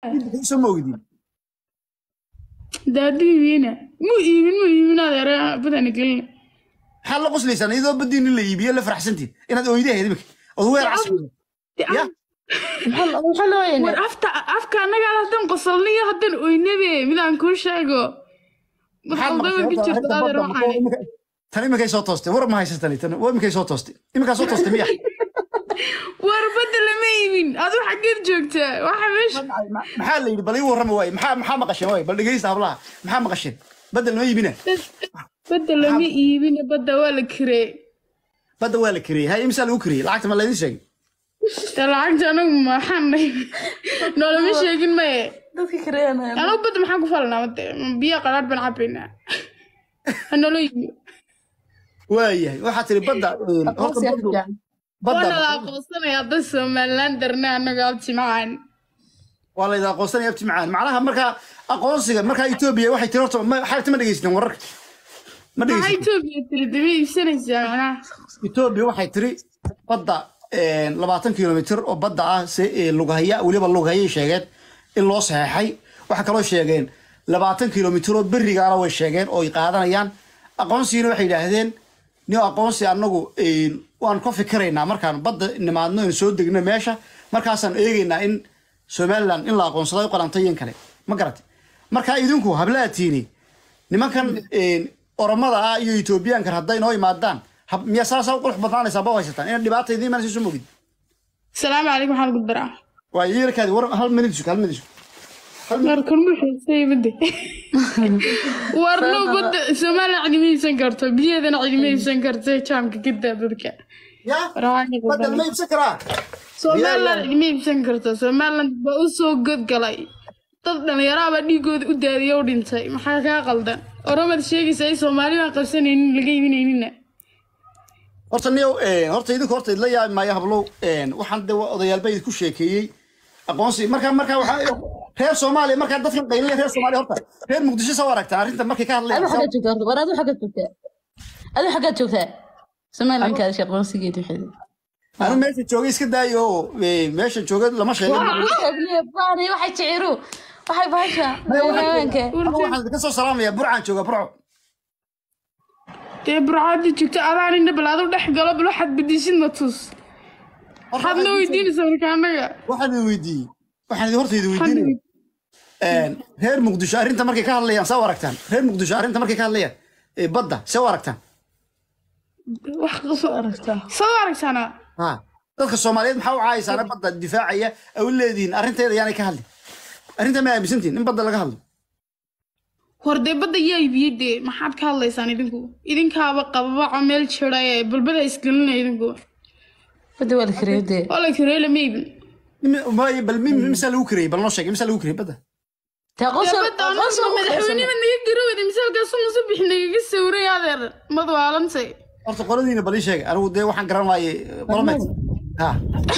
soo ma ogidin daadiibiina mu iibin mu iibin adeera badana gelina maxaad la qoslaysaan iyadoo badiin in la iibiyo la faraxsantiin inaad oyda ahayd imika ood weer casriga ya maxaa loo yeena war afta afka annaga haddaan qosolniyo haddaan oynabe midaan kuu sheego maqaldaba ka jirto adeer waxaan tan imikay soo toostay war ma haysan tani tan waa imikay soo toostay imikaa soo toostay miya war badda lama iibin adu xaggeed joogtaa waxa meesha maxaa la yidhi bal ii warrama waaye maxaa maxaa maqasheen waaye bal dhegeysta hablaha maxaa maqasheen badda lama iibina badda lama iibin badda waa la kiree badda waa la kariyey hay imsaa lagu kariyey lacagta ma laydin sheegay dee lacagta anagu maxaan nahay noolama sheegin maye dadka kareanaya anagu badda maxaan ku falnaa made biyo qaraadh baan cabaynaa ha nolo iibiyo waayahay waxaa tiri badda een, horta baddu- waana la badda aqoonsanaya hadda somalilan darna anaga abti macaan waa layda aqoonsanaya abti macaan macnaha markaa aqoonsiga markaa etoobiya waxay tiri horta ma- xaalta ma dhegeysatin wararka ma maxaa dhegeysatin etoobiya tiri daba iibsanaysaa macnaha etoobiya waxay tiri badda een, labaatan kilomitir oo badda ah se ee, lughaya weliba lughayay sheegeen in loo saxeexay waxaa kaloo sheegeen labaatan kilomitir oo berigaana way sheegeen oo ay qaadanayaan aqoonsigina waxay yidhaahdeen nin aqoonsi anagu een, waan ka fikiraynaa markaan badda nimaadno in soo degno meesha markaasaan eegaynaa in somaliland in la aqoonsaday qalantay in kale ma garatay marka idinku hablaatiini nimankan een, oromada ah iyo etoobiyaankan hadday noo imaadaan hab- miyaa saasaa u qurux badnaanaysaa ba u haysataan ina dhibaata idiin imanaysa soo mogid asalaamu calaykum waxaan ugu daraa waa yeelkaadi war hal minid sug hal minid sug warkan muxuusay badde warno badda somalilan cidima iibsan karto biyaheedana cidima iibsan karto jaamka gidda dadka ya Rawaanka badda badan. lama iibsan karaa somalilan cidima iibsan karto somalilan baa u soo godgalay dad dhallinyaraaba dhiigooda u daadiya u dhintay maxaa kaa qaldan oromad sheegaysa ay soomaali baan qabsanaynin laga iibinaynina horta niyow een, horta idinku horta idla yaabi maayo hablow een, waxaan de waa odayaalba idinku sheekeeyey aqoonsi marka marka waxaa reer soomaaliya markaa dadkan qaylaya reer soomaaliya horta reer muqdisho soo aragtaan arrinta markay ka adu hadlayaan xaggaad joogtaa horta war adu xaggaad joogtaa adu xaggaad joogtaa somalilankaada shaqoonsigeed waxeed anu meesha joogay iska daayo oo ee, meesha jooga lama sheegin baani waxay jiciru waxay bahasha haweenka Anu waxaan idinka soo salaamayaa burcaan jooga burco dee burcaadii joogto adaan indha bal adu dhex galo bal waxaad bedisid na tus waxaad noo weydiinaysaa marka annaga waxaan idin weydiiyey waxaan idin horta idin weydiinaya Een, reer muqdisho arrinta markay ka hadlayaan saa u aragtaan reer muqdisho arrinta markay ka hadlayaan ee, badda see u aragtaan wax qasoo aragtaa soo aragtaana ha dadka soomaaliyeed maxaa u caayaysaana badda difaacaya ay u leedihiin arrinteeda yaanay ka hadlin arrinta ma aaminsantihin in badda laga hadlo war dee badda yaa ibiyey dee maxaad ka hadlaysaan idinku idinkaaba qababaco meel jira ee balbada isgelinaya idinku badda waa la kareeyo dee oo la kareey lama iibin Imi- maayo, bal mi- misaa lagu kariyey bal noo sheeg misaa lagu kariyey badda taa dee qoso badda qoso anaga madaxweyneba naga garaweyda misaalkaas musu bix nagaga sawray adeer madwaalantay horta qoladiina bal ii sheeg anigu dee waxaan garan waayey qolomeed ha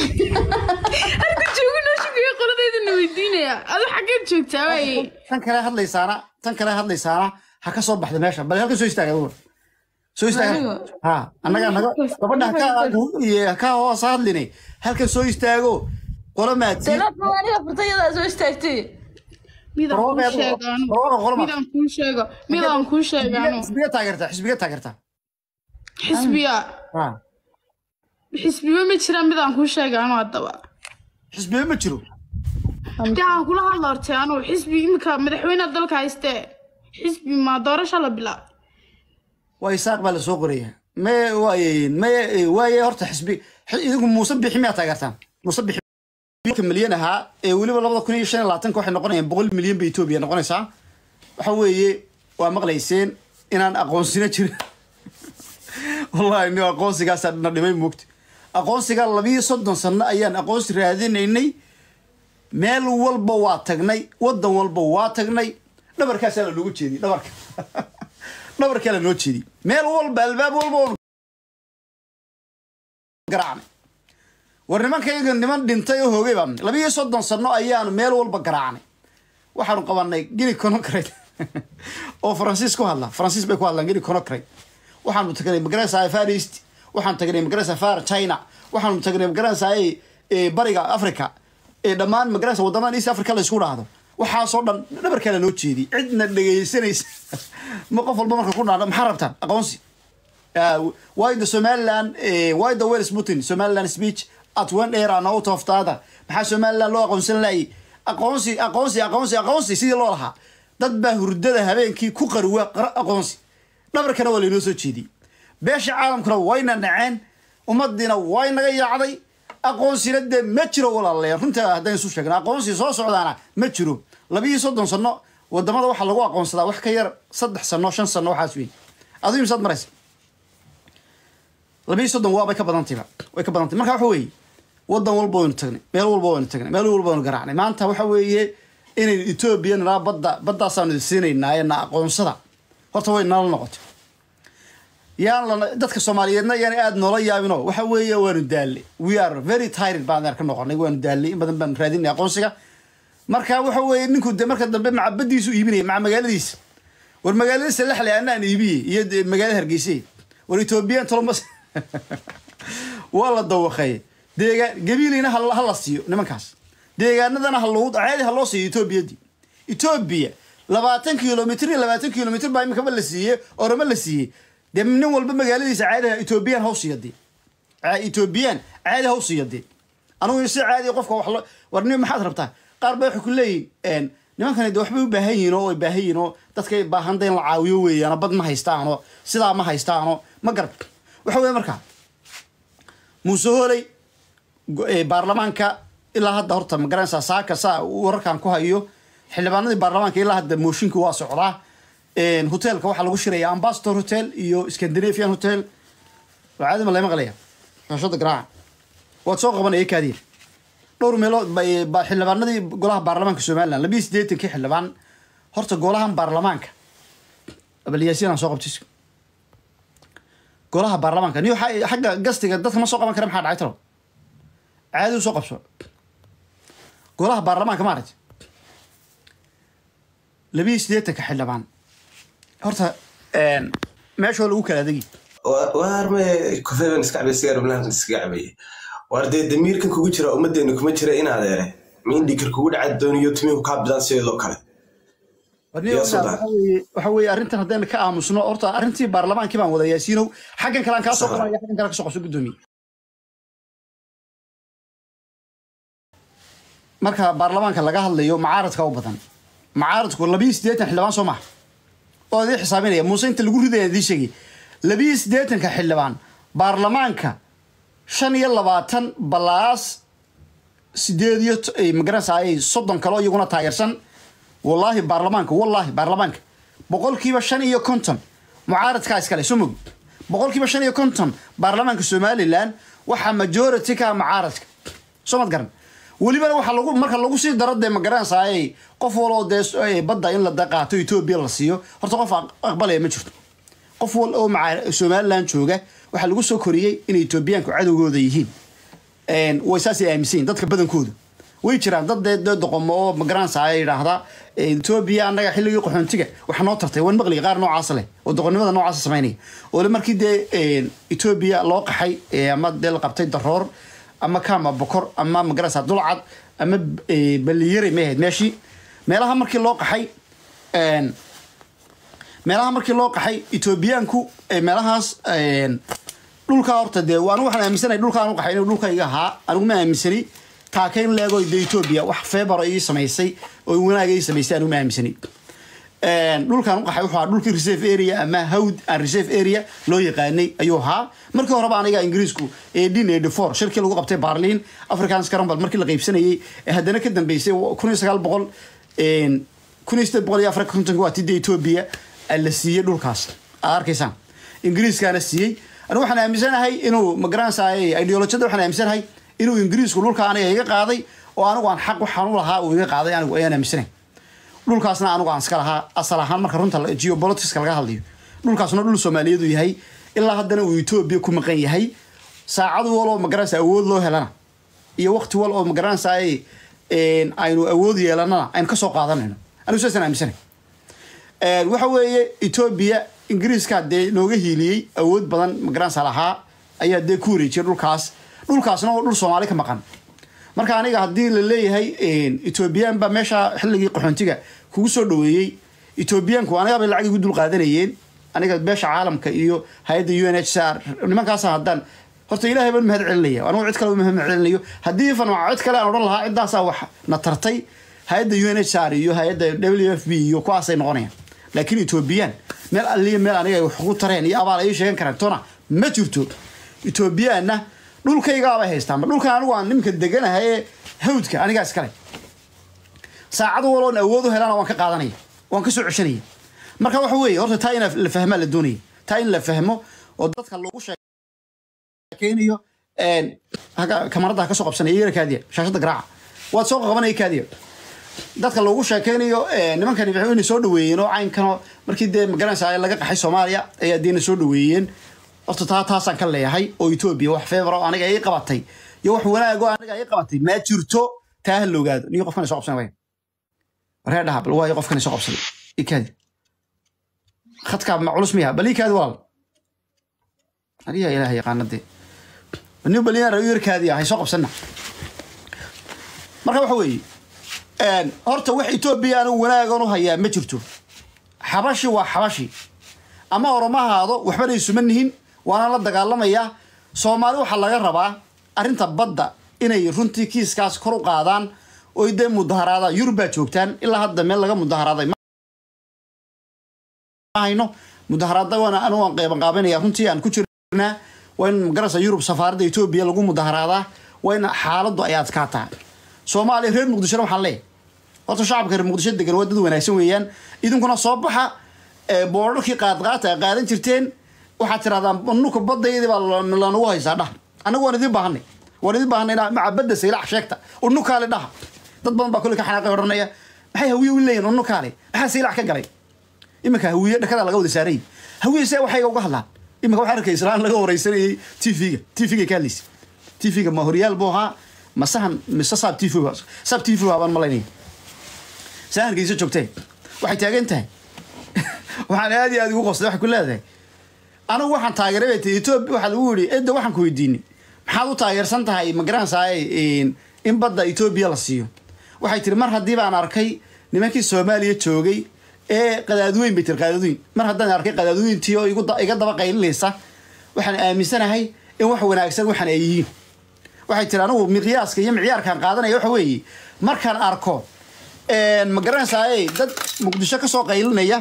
halka joogi noo sheegaya qoladeydana weydiinaya adu xaggeed joogtaa waaye tan kale hadlaysaana tan kale hadlaysaana ha ka soo baxda meesha bal halka soo istaaga dumar soo istaaga Anigu? ha annaga naga gabadha ha ka iyo ha ka hoos hadline halkan soo istaago qolo maadsi seelaad maaniga furtayadaa soo istaagtay midaan kuu Barwaaqo- sheegaano barwaaqo qolo ma- midaan kuu sheego midaan kuu sheegaano xisbiga taageerta xisbiga taageerta xisbiya ha xisbiba ma jiraan midaan kuu sheegaano haddaba xisbiga ma jiro dee aan kula hadla hortay anugu xisbi iminka madaxweynaha dalka haystee xisbi maa doorasha la bilaab waa isaaq baa la soo qoraya maye waaye maye waaye horta xisbi xi- idinku muuse bixi miyaa taageertaan muuse bixi ka milyan ahaa ee weliba labada kun iyo shan iyo labaatanka waxay noqonayaan boqol milyan bay etoobiya noqonaysaa waxa weeye waa maqlayseen inaan aqoonsina jirin wallahi ni aqoonsigaasaa na dhimay moogta aqoonsiga labiyo soddon sano ayaan aqoonsi raadinaynay meel walba waa tagnay wadan walba waa tagnay dhabarkaasaa la noogu jeediyey dhabarka dhabarkaa la noo jeediyey meel walba albaab walba oo garaacnay war nimankayga niman dhintay oo hoogay baan labiyo soddon sano ayaanu meel walba garaacnay waxaanu qabanay gini conocrate oo faransiis ku hadla faransiis bay ku hadlaan gini conocrate waxaanu tagnay magarasa far east waxaanu tagnay magarasa far china waxaanu tagnay magarasa bariga africa ee dhammaan magaranaysa wadamadan east africa la isku dhaahdo waxaasoo dhan dhabarkaa la noo jeediyey cidna dhegaysanaysa ma qof walba marka ku dhaahdo maxaa rabtaan aqoonsi Uh, why the Somaliland, uh, why the Wales Putin, Somaliland speech at one era and out of the other. maxaa Somaliland loo aqoonsan laayay aqoonsi aqoonsi aqoonsi aqoonsi sidii loo lahaa dad baa hurdada habeenkii ku qarwa qara aqoonsi dhabarkana waa laynoo soo jeediyey beesha caalamkuna wayna naceen ummadiina way naga yaacday aqoonsina dee ma jiro walaalayaal runta haddaan isu sheegna aqoonsi soo socdaana ma jiro labiyo soddon sano wadamada waxaa lagu aqoonsadaa wax ka yar saddex sano shan sano waxaas weyn aduu imsaad maraysa labiyo soddon waabay ka badantayba way ka badantay marka waxa weeye wadan walba waynu tagnay meel walba waynu tagnay meel walba waynu garaacnay maanta waxa weeye inaynu etoobiya nalaa badda baddaasaanu idin siinaynaa na aqoonsada horta way nala noqotay yaan lana dadka soomaaliyeedna yaan aada noola yaabino waxa weeye waanu daalay we are very tired baan ka noqonay waanu daalay in badan baan raadinay aqoonsiga marka waxa weeye ninku de marka dambe macabadiisu iibinaya maca magaaladiisa war magaaladiisa lexle anaan iibiyey iyo de magaalada hargeysa war ethoobiyan tolomas waa la dawaqeey deegaan gabiilina ha ha la siiyo nimankaas deegaanadana ha loo caadi ha loo siiyo etoobiyadii etoobiya labaatan kilomitr iyo labaatan kilomitr baa imikaba la siiyey oroma la siiyey dee nin walba magaaladiisa caadiha etoobiyaan haw siiya dee etoobiyaan caadi haw siiya dee anugu si caadi qofka wax lo war nin maxaad rabtaa qaar baa waxay ku leeyihin nimankani de waxbay u baahan yihiin oo ay baahan yihiin oo dadkay baahanta in la caawiyo weeyaano bad ma haystaano sidaa ma haystaano ma garab waxa weeye markaa muuse hooley baarlamaanka ilaa hadda horta magaranaysaa saaka saa wararkan ku hayo xildhibaanadii baarlamaanka ilaa hadda mooshinka waa socdaa hotelka waxaa lagu shiraya ambassador hotel iyo scandinavian hotel caadima lay maqlaya shashada garaaca waad soo qabanaya kaadiir dhowr meelood ba xildhibaanadii golaha baarlamaanka somaliland labiyo siddeetankii xildhibaan horta golahan baarlamaanka abalyaasiin aan soo qabtis golaha baarlamaanka niyo xagga gastiga dadka ma soo qaban kara maxaa dhacay talo caadi u soo qabso golaha baarlamaanka maaragti labiyo siddeetanka xildhibaan horta meeshoo lagu kala adegi waarme kofeban iska cabay sigaar banaankan iskaga cabaya waar dee damiirkan kugu jira ummaddeena kuma jira in adeere mindhikar kugu dhaca dooniyo timihu kaa bidaan sideedoo kale waxa weeye arrintan haddayna ka aamusno horta arrintii baarlamaankii baan wada yaasiinow xaggan kale aan kaa soo qabanaya xaggan kale ka soo qabso guddoomiye marka baarlamaanka laga hadlayo macaaradka u badan macaaradku labiyo siddeetan xildhibaan soo maha oo idii xisaabinaya muuse inta lagu ridaya idii sheegay labiyo siddeetanka xildhibaan baarlamaanka shan iyo labaatan balaas sideed iyo magaranaysaay soddon kaleo iyaguna taageersan wallaahi baarlamaanka wallaahi baarlamaanka boqolkiiba shan iyo konton mucaaradkaa iskale soo mogi boqolkiiba shan iyo konton baarlamaanka somaliland waxaa majority ka mucaaradka soo mad garan welibana waxaa lagu marka lagu sii daro dee magaranaysaay qof waloo dee badda in la qaato etoobiya la siiyo horta qof aqbalaya ma jirto qof wal oo maca somaliland jooga waxaa lagu soo koriyey inay etoobiyaanku cadowgooda yihiin way saasay aaminsan yihin dadka badankooda way jiraan dad dee dee doqomo oo magaranaysaay yidhaahda etoobiya annaga xilligii qaxoontiga wax noo tartay wan maqliya qaar noocaas leh oo doqonnimada noocaasa samaynaya ole markii dee etoobiya loo qaxay ama dee la qabtay daroor ama kama bokor ama magarasa dulcad ama baliyare may ahayd meeshii meelaha markii loo qaxay meelaha markii loo qaxay etoobiyaanku meelahaas dhulkaa horta dee anigu waxaan aaminsanay dhulkaan u qaxay inuu dhulkayga ahaa anigu ma aaminsani taakayn leego de etoobiya wax feebaro ii samaysay oo wanaaga ii samaysay anigu ma aaminsani dhulkaan u qaxay wuxuu ahaa dhulkii reserve area ama hawd and reserve area loo yaqaanay ayuu ahaa markii horeba aniga ingiriisku eighteen eighty four shirkii lagu qabtay barliin african scramble markii la qaybsanayay ee haddana ka dambeysay kun iyo sagaal boqol kun iyo sideed boqol iyo afar kontonka waa tidda etoobiya la siiyey dhulkaas aad arkaysaan ingiriiskaana siiyey anigu waxaan aaminsanahay inuu magaranaysaay ideolojiyada waxaan aaminsanahay inuu ingiriisku dhulka aniga iga qaaday oo anigu aan xaq waxaan u lahaa uu iga qaaday anigu ayaan aaminsanahay dhulkaasna anigu aan iska lahaa asal ahaan marka runta geopoliticska laga hadlayo dhulkaasna dhul soomaaliyeed uu yahay ilaa haddana uu etoobiya ku maqan yahay saacad wal oo magaranaysa awood loo helana iyo waqti wal oo magaranaysa aynu awood yeelanana aynu kasoo qaadanayno anigu saasaan aaminsanay waxa weeye etoobiya ingiriiska dee nooga hiiliyey awood badan magaranaysa lahaa ayaa dee ku wareejiyay dhulkaas dhulkaasna oo dhul soomaali ka maqan marka aniga haddii la leeyahay etoobiyaan baa meesha xilligii qaxoontiga kugu soo dhaweeyey etoobiyaanku aniga bay lacag igu dul qaadanayeen aniga beesha caalamka iyo hay-adda u n h c r nimankaasa haddaan horta ilaahay baan mahad celinaya anigu cid kale mahad celinayo haddii ifan cid kale aan odhan lahaa ciddaasaa wax na tartay hay-adda u n h r iyo hay-adda w f b iyo kuwaasay noqonayaan laakiin etoobiyaan meel alliya meel aniga wax ugu tareen iyo abaal ay sheegan karaan tona ma jirto etoobiyaanna dhulkaygaabay haystaan dhulkan anigu aan nimanka deganahay ee hawdka anigaa iskale saacad waloon awood u helana waan ka qaadanaya waan ka soo ceshanaya marka waxa weeye horta taa in la fahmaa la doonaya taa in la fahmo oo dadka lagu sheekeynayo kamarada ha ka soo qabsanaya yara kaadiya shaashada garaaca waad soo qabanaya kaadiya dadka loogu sheekeynayo nimankani waxay ina soo dhaweeyeen oo caynkanoo markii dee magaranaysa laga qaxay soomaaliya ayaa deena soo dhaweeyeen horta taa taasaan ka leeyahay oo etoobiya wax feebar oo aniga ii qabatay iyo wax wanaag oo aniga ii qabatay ma jirto taa ha la ogaado niyo qofkan soo qabsan waaya waree dhaha bal waayo qofkan soo qabsaday ikaadi khadkaa ma culus miya bal ikaadi walaal aniga ilaah yaqaana dee nin baliyaan rayo yarkaadi ahay soo qabsanna marka waxa weeye horta wax etoobiya anigu wanaagan u hayaa ma jirto xabashi waa xabashi ama oromo ahaado waxbana isuma nihin waana la dagaalamayaa soomaali waxaa laga rabaa arrinta badda inay runtii kiiskaas kor u qaadaan oy dee mudaharaadaan yurub baa joogtaan ilaa hadda meel laga mudaharaaday hayno mudaharaada waana anigu aan qeyban qaabanaya runtii aan ku jirnaa waa in magarasa yurub safaaradda etoobiya lagu mudaharaadaa waa in xaaladdu ay adkaataa soomaaliya reer muqdishona waxaan leeyahay horta shacabka reer muqdisho degan waa dad wanaagsan weeyaan idinkuna soo baxa boorarkii qaadqaata ay qaadan jirteen waxaad tirahdaan nuka badayadii baa lanagu haysaa dhah anagu waan idiin baahanay waan idiin baahanay inaa maca badda saylac sheegta unukaale dhaha dad badan baa kolley ka xanaaqay odhanaya maxay hawiye u leeyihin unukaale maxaa saylac ka galay iminka hawiye dhakada laga wada saarayay hawiye see waxayga uga hadlaan iminka waxaa arkay islaan laga wareysanayay tv-ga tv-ga ka hadlaysa tv-ga ma horyaal buu ahaa ma sahan mise saab tv saab tv baan malaynaya sahankiisa joogtee waxay taagan tahay waxaan aad iyo aad ugu qosday waxay ku leedahay anigu waxaan taageeray bay tii etoobiya waxaa lagu yidhi edda waxaan ku weydiinay maxaad u taageersan tahay ma garanaysaay in badda etoobiya la siiyo waxay tiri mar haddii baan arkay nimankii soomaaliya joogay ee qadaadweyn bay tiri qadaadweyn mar haddaan arkay qadaadweyntii oo iga daba qaylinaysa waxaan aaminsanahay in wax wanaagsan waxaan ay yihiin waxay tiri anigu miqyaaska iyo micyaarkaan qaadanaya waxa weeye markaan arko ma garanaysaay dad muqdisho kasoo qaylinaya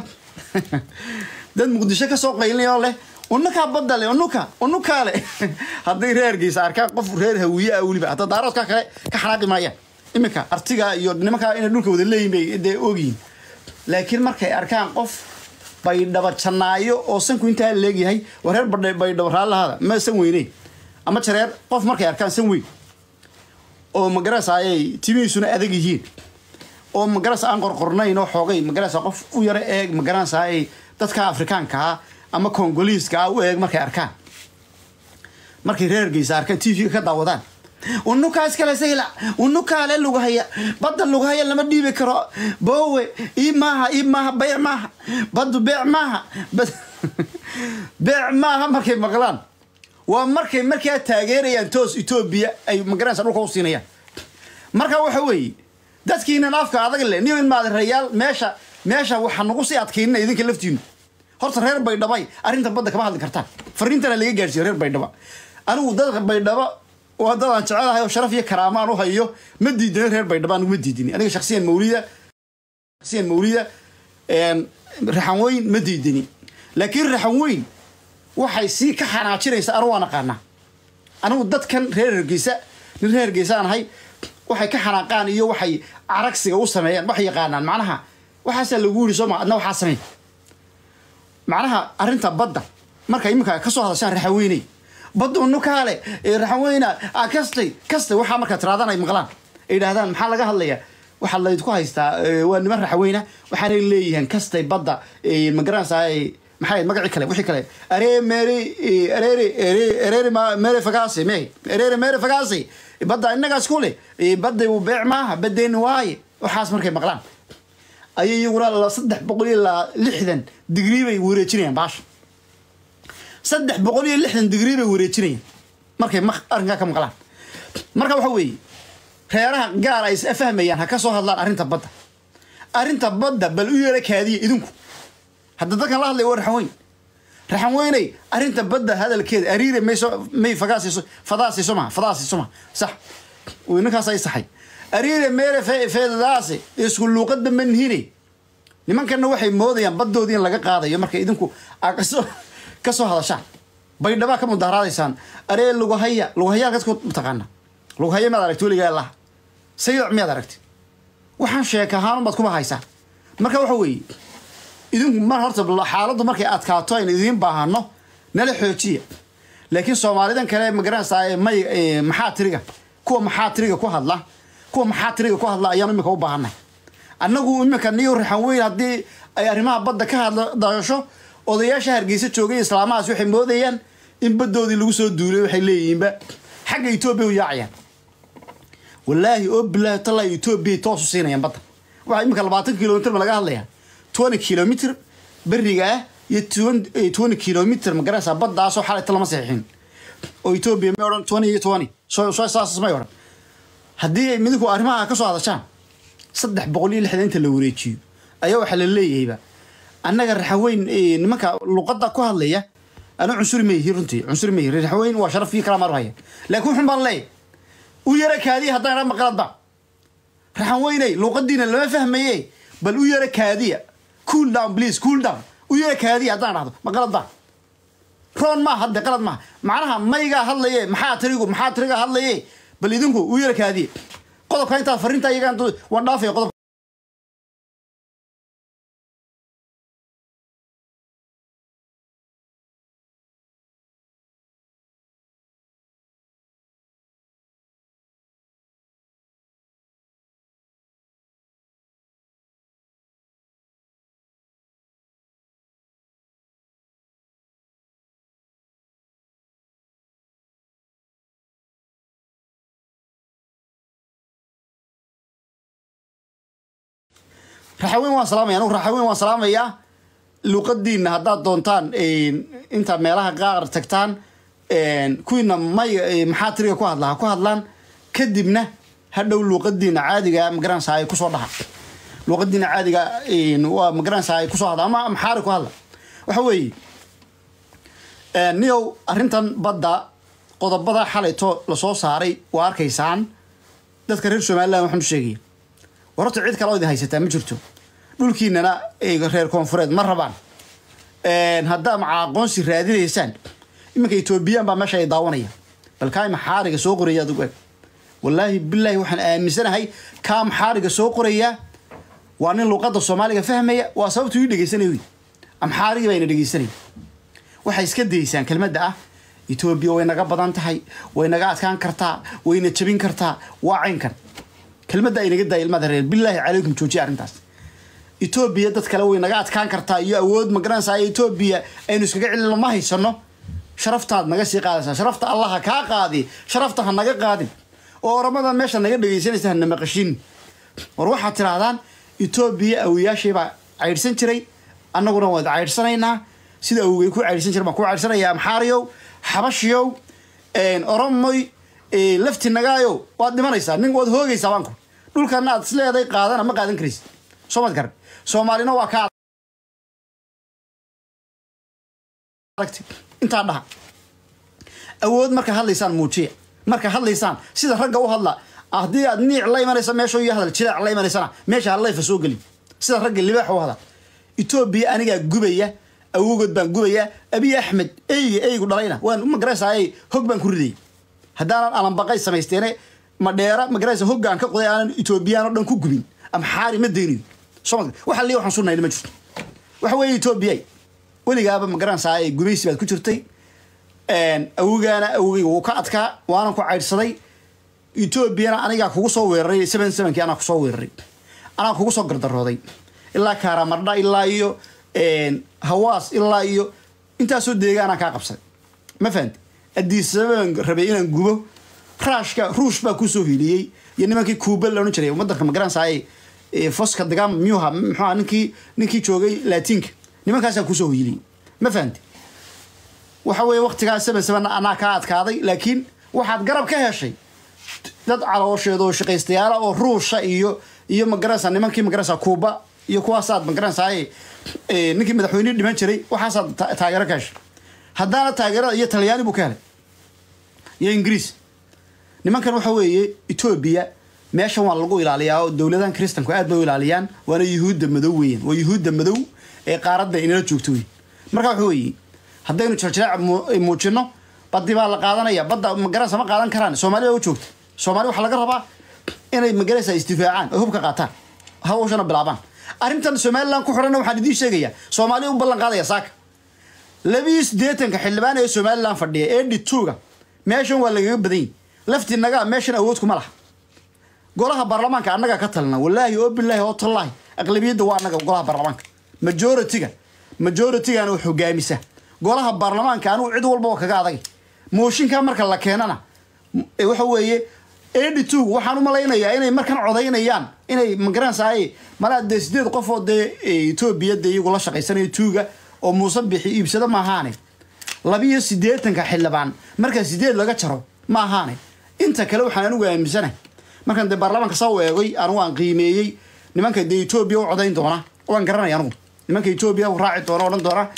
dad muqdisho kasoo qaylinaya oo leh unukaa badda le unuka unukaa le hadday reergiisa arkaan qof reer hawiye ah weliba hadda daaroodka kale ka xanaaqi maayaan iminka artiga iyo nimankaa inay dhulka wada leeyihin bay dee ogyihin laakiin markay arkaan qof baydhaba jannaayo oo sanku intaa leegyahay waa reer baydhaba raallahada ma san weyne ama jareer qof markay arkaan san weyn oo magarasayay timihiisuna adag yihiin oo magaras aan qorqornayn oo xoogay magarasa qof u yaro eeg magaranasayay dadka afrikaankaa ama kongoliiska u eeg markay arkaan markay reergeysa arkaan t v-ga ka daawadaan unukaa iskale sayla unukaale lugahaya badda lugahaya lama dhiibi karo boowe ii maaha ii maaha beec maaha baddu beec maaha beec maaha markay maqlaan waa markay markaa taageerayaan toos etoobiya ay magaranaysa dhulka u siinayaan marka waxa weeye dadkiinan afka adag le niyo in maadarayaal meesha meesha waxaa nagu sii adkaynina idinka laftiinu horta reer baydhabay arrinta badda kama hadli kartaan fariintana laga gaarsiiyo reer baydhaba anigu dadka baydhaba waa dad aan jecelahay oo sharaf iyo karaama aan u hayo ma diidin reer baydhaba anigu ma diidin aniga shaksiyan mawlida shaksiyan mawlida raxan weyn ma diidini laakiin raxan weyn waxay sii ka xanaajinaysa anu waan aqaanaa anigu dadkan reer hergeysa nin reer hergeysa aan ahay waxay ka xanaaqaan iyo waxay caragsiga u sameeyaan waxay yaqaanaan macnaha waxaasaa lagu yiri sooma adna waxaa sameyn macnaha arrinta badda marka iminka kasoo hadashaan raxaweyney badda unukaale raxaweyna kastay kastay waxaa markaa tiraadaan ay maqlaan ay yidhaahdaan maxaa laga hadlayaa waxaa laydku haystaa waa niman raxaweyna waxaanay leeyihiin kastay badda magaranaysaa maxay magacii kale wixii kale aree mere areere areere mere fagaase me areere mere fagaase badda innagaas ku leh badda uu beec maaha baddeeni waaye waxaas markay maqlaan ayay iyaguna saddex boqol iyo lixdan digrii bay wareejinayaan baasha saddex boqol iyo lixdan digrii bay wareejinayaan markay arrinkaa ka maqlaan marka waxa weeye reeraha gaar ay is fahmayaan ha ka soo hadlaan arrinta badda arrinta badda bal u yeera kaadiya idinku hadda dadkan la hadlay waa raxanweyn raxanweyney arrinta badda hadalkeeda ariire mayso may fagaasiiso fadaasiiso maha fadaasiiso maha sax uu ninkaas ay saxay ariire meere fe- feedadaasi isku luuqadba ma nihine nimankanna waxay moodayaan baddoodii in laga qaadayo marka idinku aa kasoo ka soo hadashaan baydhabaa ka mudaharaadaysaan aree lugahaya lugahaya halkaad ku mataqaana lugahaya miyaad aragti weligaa laha sayidac miyaad aragti waxaan sheeka ahaan baad kuba haysaan marka waxa weeye idinku mar horta xaaladdu markay adkaato aynu idiin baahano nala xoojiya laakiin soomaalidan kale magaranaysaa ee may ee maxaa tiriga kuwa maxaa tiriga ku hadla kuwa maxaa tiriga ku hadla ayaan imika u baahanay annagu imika niyo raxan weyn haddii ay arrimaha badda ka hadla dasho odayaasha hargeysa joogay islaamahaas waxay moodayaan in baddoodii lagu soo duulay waxay leeyihiinba xagga etoobiya u yaacayaan wallaahi oo bilaahi tallaahi etoobiya toosu siinayaan badda waxaa imika labaatan kilomitr ma laga hadlayaa twenty kilomitr beriga ah iyo twenty kilomitr ma garanaysaa baddaasoo xalayta lama saxiixin oo etoobiya may odhan twenty iyo twenty soo soo saas may odhan haddii ay midinku arrimaha ka soo hadashaan saddex boqol iyo lixdan inta la wareejiyo ayaa waxaa la leeyahayba annaga raxaweyn eh, nimanka luqadda ku hadlaya ana cunsuri ma yihi runtii cunsuri ma yihi raxaweyn waa sharaf iyo kala marhaya laakiin wuxun baan leeyahay u yara kaadiya haddaan idhaa maqaladba raxan weyney luuqadiina lama fahmaye bal u yara kaadiya cool down please cool down u yara kaadiya haddaan dhahdo maqalad ba roon maa hadde qalad maaha macnaha maygaa hadlaye maxaa tirigu maxaa tiriga hadlaye bal idinku u yara kaadiye qodobka intaad fariinta iyagaan waan dhaafaya qodob raxaweyn waan salaamaya anugu raxaweyn waan salaamayaa luuqadiina haddaad doontaan inta meelaha qaar tagtaan kuwiina may maxaa tiriga ku hadla ha ku hadlaan kadibna hadhow luuqadiina caadiga magaranaysaa ay kusoo dhaha luuqadiina caadiga waa magaranaysaa ay kusoo hadla ama maxaari ku hadla waxa weeye niyow arrintan badda qodobada xalayto lasoo saaray waa arkaysaan dadka reer somaliland waxaan u sheegaya war horta cid kale oo idin haysataa ma jirto dhulkiinana reer koonfureed ma rabaan haddaa maca aqoonsi raadinaysaan iminka etoobiyaan baa meesha ay daawanaya bal kaa maxaariga soo qoraya adigu eg wallaahi bilaahi waxaan aaminsanahay kaa maxaariga soo qoraya waa nin luuqadda soomaaliga fahmaya waa sababtu ii dhegeysanay wy amxaarigii baa ina dhegeysanaya waxay iska dayeysaan kelmadda ah etoobiya way naga badan tahay way naga adkaan kartaa wayna jabin kartaa waa caynkan kelmadda ay naga daaya ilmaada reer bilaahi calaykum joojiya arrintaas etoobiya dad kale way naga adkaan kartaa iyo awood magaranaysaa etoobiya aynu iskaga celino ma haysano sharaftaad naga sii qaadaysaa sharafta allah ha kaa qaadi sharafta ha naga qaadin oo oramada meesha naga dhegaysanaysa hana maqashin war waxaad tidhaahdaan etoobiya awiyaashii baa caydhsan jiray annaguna waad caydhsanaynaa sida awogay ku caydhsan jiray baan ku caydhsanayaa amxaariyow xabashiyow oromoy lafti nagaayo waad dhimanaysaa nin waad hoogaysaa baanku dhulkana aad isleeday qaadana ma qaadan karaysid soo mad garan soomaalina waa ka aragti intaa dhaha awood marka hadlaysaan muujiya marka hadlaysaan sida ragga u hadla haddii aad niic la imanaysa meesha iyo hadal jilaac la imanaysana meesha hallayfa soo geli sida ragga libaax u hadal etoobiya anigaa gubaya awogood baan gubaya abiy axmed eyga eygu dhalayna waan magaraysaay hog baan ku ridayay haddaanan alanbaqay samaysteene madheera magaraysa hoggaan ka qoday aanan etoobiyaan oo dhan ku gubin amxaari ma daynayo soo waxa liya waxaan sunnayna ma jirto waxa weeye etoobiya weligaaba magaranaysaa gumaysi baad ku jirtay awogaana awogayga wuu ka adkaa waanan ku caydhsaday etoobiyana anigaa kugu soo weeraray seven sevenkii anaa kusoo weeraray anaa kugu soo gardarooday ilaa kaaramardha ilaa iyo hawaas ilaa iyo intaasoo deegaanaan kaa qabsaday ma fahanti addiisabaan rabay inaan gubo raashka ruush baa kusoo hiliyey iyo nimankii kuuba la odhan jiray wadanka magaranaysaay foska dagam miyuha muxuha ninkii ninkii joogay laatiinka nimankaasaa kusoo hiliyey ma fahanti waxa weeye waktigaa seven seven anaa kaa adkaaday laakiin waxaad garab ka heshay dad caloosheeda oo shaqaystayaala oo ruusha iyo iyo magaranaysa nimankii magaranaysa kuuba iyo kuwaasaad magaranaysaa ninkii madaxweynihii dhiman jiray waxaasaad ta- taageero ka heshay haddaana taageerada iyo talyaani buu ka helay iyo ingiriis nimankan waxa weeye etoobiya meeshan waa lagu ilaaliyaa oo dowladahan kristanku aad bay u ilaaliyaan waana yuhuudda madow weeyaan waa yuhuudda madow ee qaaradda inala joogto weyn marka waxa weeye haddaynu jarjareec mu- muujino baddi baa la qaadanaya badda magaranaysa ma qaadan karaan soomaali baa u joogta soomaali waxaa laga rabaa inay magaranaysa isdifaacaan oo hubka qaataan hawshana bilaabaan arrintan somaliland ku xidhanna waxaan idiin sheegayaa soomaaliya u ballan qaadaya saaka labiyo siddeetanka xildhibaan ee somaliland fadhiya ee dhituuga meeshan waa lagaga badan yihi laftinaga meeshan awood kuma laha golaha baarlamaanka annaga ka talina walaahi oo bilaahi oo tallaahi aqlabiyadda waa annaga golaha baarlamaanka majoritiga majoritigana wax hogaamisa golaha baarlamaanka anigu cid walba oo kaga adag mooshinka marka la keenana e, waxa weeye eighty two waxaan u malaynayaa inay markan codaynayaan inay magaranaysaay malaa dee sideed qof oo dee e, etoobiya dee iyagu la shaqaysanayo tuuga oo muuse bixi iibsado ma ahaane labiyo siddeetanka xildhibaan marka sideed laga jaro ma ahaane inta kale waxaan anigu aaminsanahay markaan dee baarlamaanka saa u eegay anigu aan qiimeeyey nimanka dee etoobiya u codayn doona waan garanaya anigu nimanka etoobiya u raaci doona odhan doona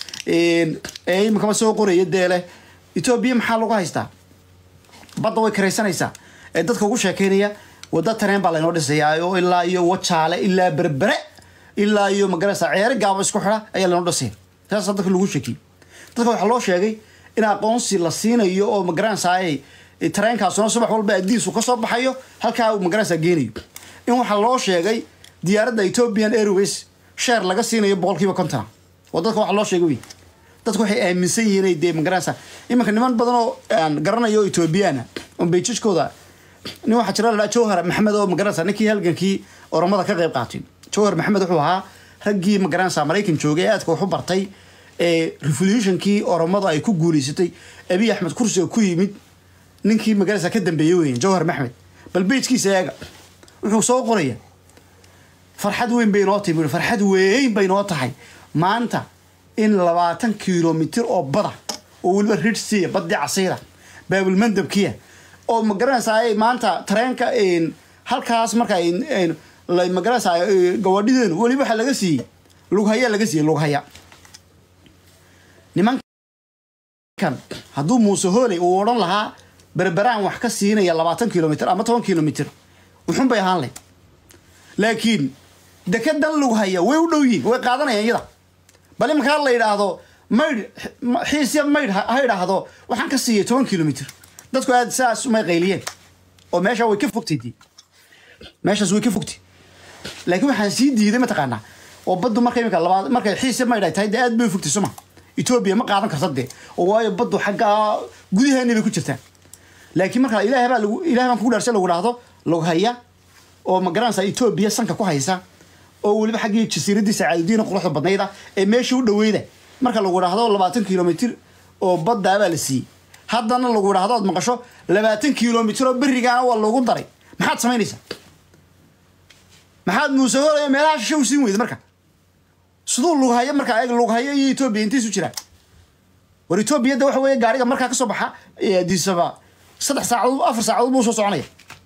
ee iminkama soo qoraya dee leh etoobiya maxaa lagu haystaa badda way karaysanaysaa ee dadka ugu sheekeynaya wadda tareen baa laynoo dhisayaa oo ilaa iyo wajaale ilaa berbere ilaa iyo magaraysa ceeri gaabo isku xidha ayaa laynoo dhisaya saasaa dadka lagu sheekiyey dadka waxaa loo sheegay in aqoonsi la siinayo oo magaranaysaay tareenkaasuna subax walba adiisu kasoo baxayo halkaa uu magaranaysa geenayo in waxaa loo sheegay diyaaradda ethiopian airways sheer laga siinayo boqolkiiba kontona oo dadka waxaa loo sheegay wey dadku waxay aaminsan yihiin inay dee magaranaysa iminka niman badan oo aan garanayo ethoobiyaana oo beijajkooda nin waxaa jira ladhaa jawhar maxamed oo magaranaysa ninkii halgankii oromada ka qayb qaatay jawhar maxamed wuxuu ahaa raggii magaranaysa maraykan joogay ee aadka wax u bartay ee revolutionkii oromada ay ku guuleysatay abiy axmed kursiga ku yimid ninkii magaranaysa ka dambeeyey weyn jawhar maxmed bal beijkiisa eega wuxuu soo qoraya farxad weyn bay noo timi farxad weyn bay noo tahay maanta in labaatan kilomitir oo bada oo weliba ridsiya badii casayda baabulmandabkiya oo magaranaysaa maanta tareenka halkaas marka magaranaysaa gawadhideenu weliba waxaa laga siiyey lughaya laga siiyey lughaya nimankan hadduu muuse hooley uu odhan lahaa berberaan wax ka siinaya labaatan kilomitr ama toban kilomitr wuxun bay ahaan layd laakiin dekedan lughaya way u dhow yihin way qaadanayaan iyada bal imankaa la yidhaahdo maydh xiisya maydh ha idhaahdo waxaan ka siiyay toban kilomitr dadku aad saas umay qayliyeen oo meesha way ka fogtay dee meeshaas way ka fogtay laakiin waxaan sii diiday mataqaanaa oo baddu marka imika labaad markay xiisya maydh ay tahay dee aad bay u fogtay suma etoobiya ma qaadan karta dee oo waayo baddu xaggaa gudaheeni bay ku jirtaa laakiin marka ilaah baa lagu ilaah baan kugu dhaarsan lagu dhahdo lughaya oo magaranaysa etoobiya sanka ku haysa oo weliba xaggii jasiiraddii sacaadudiina quruxda badnayda ee meeshii u dhaweyda marka lagu dhahdo labaatan kilomitr oo baddaabaa la siiyey haddana lagu dhahdo ood maqasho labaatan kilomitr oo berigaana waa loogu daray maxaad samaynaysaa maxaad muuse hoolaya meelaha shishe u siin weyda marka siduu lughayo markaa eeg lughayo iyo etoobiya intay isu jiraan war etoobiyadda waxa weeye gaariga markaa kasoo baxa adisaba saddex saacadood afar saacadood buu soo soconaya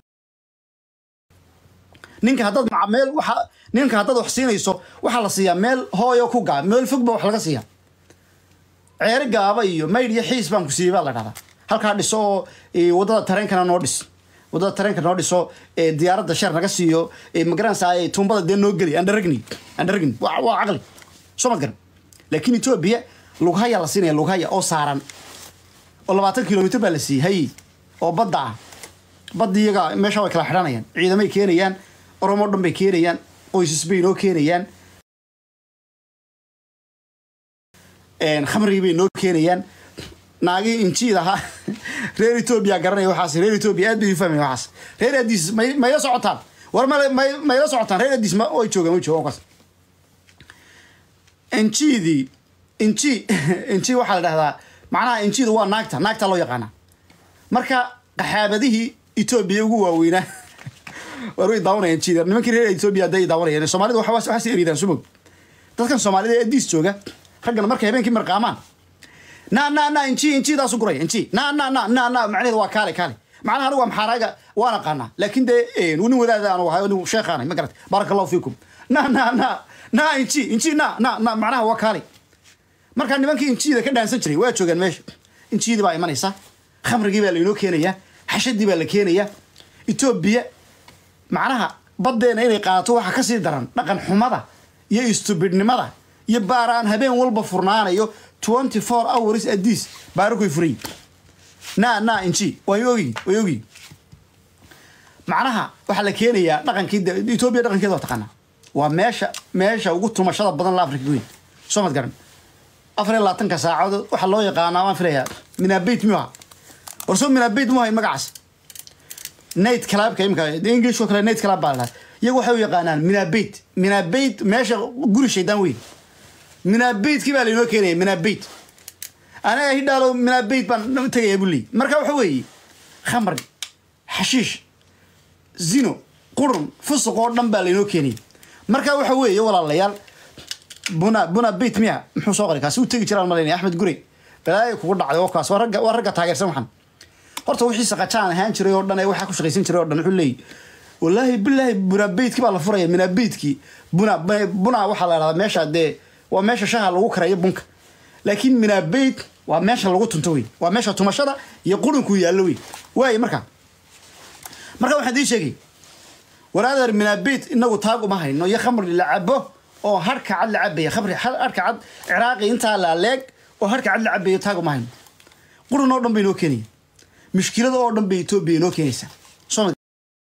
ninka haddaad maca meel waxa ninka haddaad wax siinayso waxaa la siiyaa meel hooyo ku gaa meel fog ba wax laga siiyaa ceeri gaaba iyo maydh iyo xiis baan ku siiyey baa la dhahdaa halkaa dhiso oo waddada tareenkana noo dhis waddada tareenka noo dhiso diyaaradda sheer naga siiyo magaranaysaa tuumbada dee noo geli andaragni andaragni waa waa caqli soo ma garan laakiin etoobiya lughaya la siinaya lughaya oo saaran oo labaatan kilomitr baa la siiyey hay oo badda ah badda iyaga meesha way kala xidhanayaan ciidamay keenayaan oromo dhan bay keenayaan qoysas bay noo keenayaan khamrigii bay noo keenayaan naagii injiid ahaa reer etoobiya garanaya waxaas reer etoobiya aad bay u fahmaya waxaas reer adiis may mayla socotaan war ma may mayla socotaan reer adiis ma way joogaan way joogaan kaas injiidii inji inji waxaa la dhahdaa macnaha injiida waa naagta naagta loo yaqaana marka qaxaabadihii etoobiya ugu waaweynaa war way daawanayaan jiida nimankii reer etoobiya hadday daawanayaan soomaalida waxa waxaas eridaan sumog dadkan soomaalida ee adiis jooga raggana markay habeenkii marqaamaan na na na inji injidaasu guraya inji na na na na na macnaheedu waa kaale kaale macnaha anigu amxaaraaga waan aqaanaa laakiin dee nin wadaada aanu ahay nin sheekhaanay ma garat baaraka allahu fiikum na na na na inji inji na na na macnaha waa kaali markaa nimankii injiyada ka dhaansan jiray waa joogaan meesha injiyadii baa imanaysa khamrigii baa lainoo keenayaa xashadii baa la keenayaa etoobiya macnaha baddeena inay qaato waxaa kasii daran dhaqan xumada iyo istubidnimada iyo baaraan habeen walba furnaanayo twenty four hours adiis baarakoy furay na na inji way ogi way ogi macnaha waxaa la keenayaa dhaqankii de- etoobiya dhaqankeeda waa taqaanaa waa meesha meesha ugu tumashada badan la afrika weyn soo mad garan afar iyo labaatanka saacadood waxaa loo yaqaanaa waan filayaa minabeit miyuha warsoo minabeit mu hayn magacaas night clubka imika english oo kale night club baa lahaa iyagu waxay u yaqaanaan minabeit minabeit meesha guri shaydaan weyn minabeitkii baa lainoo keenaya minabeit anaga hidhaalo minabeit baan tegaya buu leeyay marka waxa weeye khamri xashiish zino qurun fusuq oo dhan baa lainoo keenayay marka waxa weeye walaalayaal buna buna beit miya muxuu soo qoray kaasi u tegi jiraan malaynaya axmed gurey balaayo kugu dhacday oo kaas waa ragga waa ragga taageersan waxan horta wixii saqajaan ahaan jiray oo dhan ee waxaa ku shaqaysan jiray oo dhan wuxuu leeyahy wallaahi bilaahi buna beitkii baa la furaya mina beitkii buna buna waxaa la dhahdaa meesha dee waa meesha shaha lagu karayo bunka laakiin mina beit waa meesha lagu tunto wey waa meesha tumashada iyo qurinku yaallo wey waaye marka marka waxaan dii sheegay waraadeer minabeit inagu taag uma hayno iyo khamri la cabo oo harka cad la cabaya khamri harka cad ciraaqi intaa la leeg oo harka cad la cabayo taag uma hayno qurun oo dhan bay inoo keenaya mushkilada oo dhan bay etoobiya inoo keenaysaa soo ma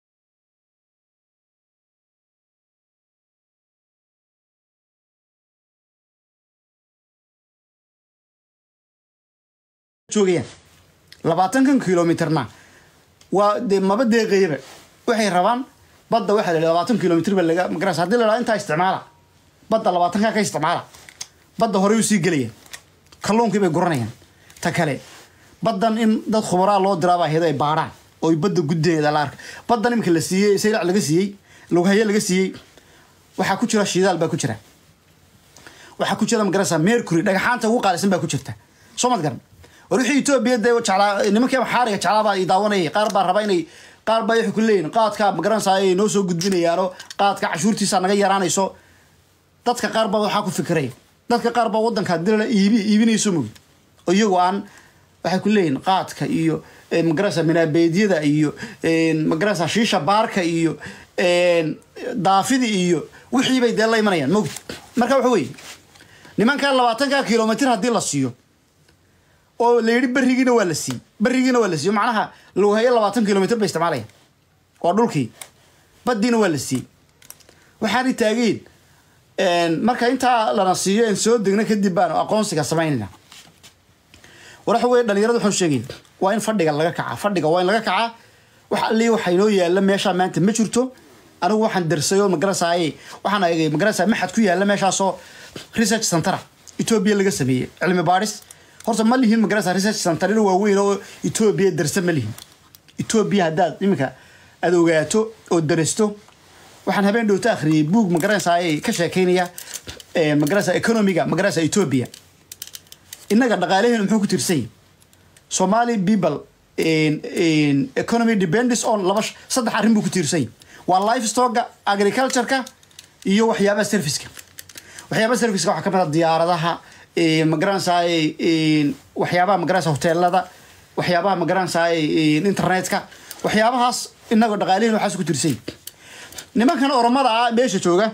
joogayaan labaatankan kilomitrna waa dee maba deeqayaba waxay rabaan badda waxaa la labaatan kilomitr ba laga magaras haddii la dhaha intaa isticmaala badda labaatankaa ka isticmaala badda horey usii gelayaan kalluunkii bay guranayaan ta kale baddan in dad khubaraa loo diraabaa ahayd ay baadhaan oo badda guddeeda la arka baddan imika la siiyey saylac laga siiyey lughaye laga siiyey waxaa ku jira shidaal baa ku jira waxaa ku jira magarasa mercury dhagaxaanta ugu qaalisan baa ku jirta soo mad garan war wixii etoobiya dee jeclaa nimankii xaariga jeclaabaa i daawanayay qaar baa raba inay qaar baa waxay ku leeyihin qaadka magaranaysa ay noo soo gudbinayaano qaadka cashuurtiisa naga yaraanayso dadka qaar baa waxaa ku fikiraya dadka qaar baa wadanka dilala iibi iibinayso mogi oo iyagu aan waxay ku leeyihin qaadka iyo magarasa minaabeedyada iyo magarasa shiisha baarka iyo daafidi iyo wixii bay dee la imanayaan mogdi marka waxa weeye nimanka labaatanka kilomitr haddii la siiyo oo la yidhi berigiina waa la siiyey berigiina waa la siiyo macnaha lughayo labaatan kilomitr bay isticmaalayaan waa dhulkii baddiina waa la siiyey waxaanay taageen marka intaa lana siiyo en soo degna kadib baanu aqoonsiga samaynayna war waxa weye dhalinyarada waxaan sheegaya waa in fadhiga laga kaca fadhiga waa in laga kacaa wax allii waxa inoo yaalla meeshaa maanta ma jirto anigu waxaan darsay oo magarasaaye waxaan eegay magarasa maxad ku yaalla meeshaasoo research centera etoobiya laga sameeyey cilmi baadhis horta ma lihin magarasa research centerina waaweyn oo etoobiya darsa ma lihin etoobiya haddaad iminka aad ogaato oo darasto waxaan habeen dhowto akhriyey buug magaranaysaay ka sheekeynaya magarasa economiga magarasa etoobiya innaga dhaqaalaheenu muxuu ku tirsany somali people economy depends on laba saddex arrin buu ku tiirsany waa livestoga agricultureka iyo waxyaabaha serviceka waxyaabaha serviceka waxaa kamid a diyaaradaha magaranaysaay waxyaabaha magaranaysa hoteelada waxyaabaha magaranaysaay internetka waxyaabahaas inagoo dhaqaalihin waxaas ku tirsay nimankan oromada ah meesha jooga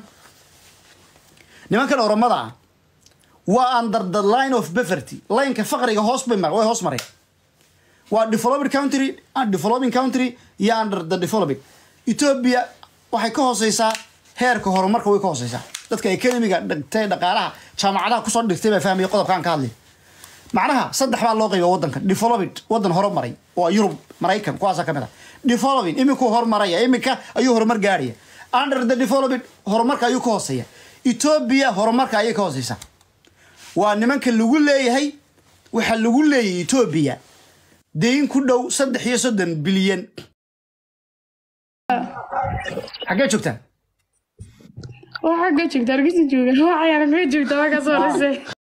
nimankan oromada ah waa under the line of poverty lineka faqriga hoos bay way hoos maray waa developed country and developing country iyo under the developing ethiopia waxay ka hooseysaa heerka horumarka way ka hooseysaa dadka economiga dhigtay dhaqaalaha jaamacadaha kusoo dhigtay baa fahmaya qodobkaan ka hadlay macnaha saddex baa loo qayba wadanka developed wadan horumaray waa yurub maraykan kuwaasa kamid a developing iminkuu horumaraya iminka ayuu horumar gaaraya under the developed horumarka ayuu ka hooseeya ethiopia horumarka ayay ka hooseysaa waa nimanka lagu leeyahay waxaa lagu leeyahay ethiopia deyn ku dhow saddex iyo soddon bilyan xaggee joogtaan waa xagga joogta hargeysa jooga waa cayaar xagga joogta waa ka soo dhisay